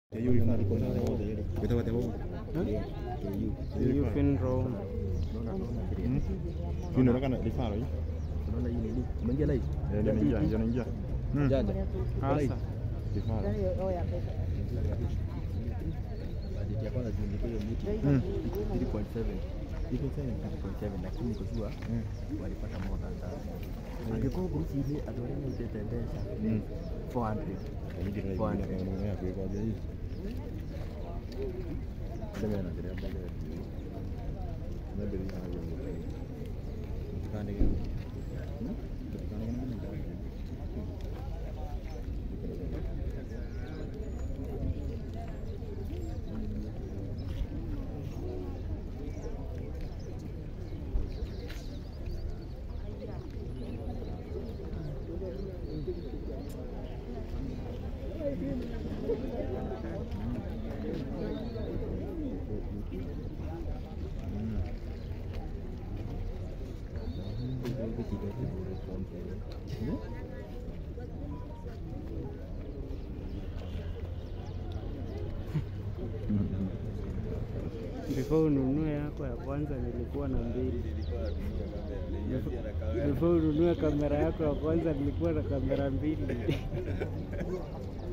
hiyo ifaa iko na wote ile without the whole You fin row. hiyo inaonekana ifaa hii unaona hii nini umeingia live ndio inaingia ndio inaingia mm janja Asa. ifaa budget ya kwanza zilikuwa hiyo miti mm 3.7 3.7 lakini kwa sure walipata more than that angekuwa group ile adoreni itetendesha mm 400 Ndio ndio Bwana. inaonekana kwa kwa hii ndio inaendelea mbele ndio ndio kande gani Before ununue yako ya kwanza nilikuwa na mbili. Before ununue kamera yako ya kwanza nilikuwa na kamera mbili.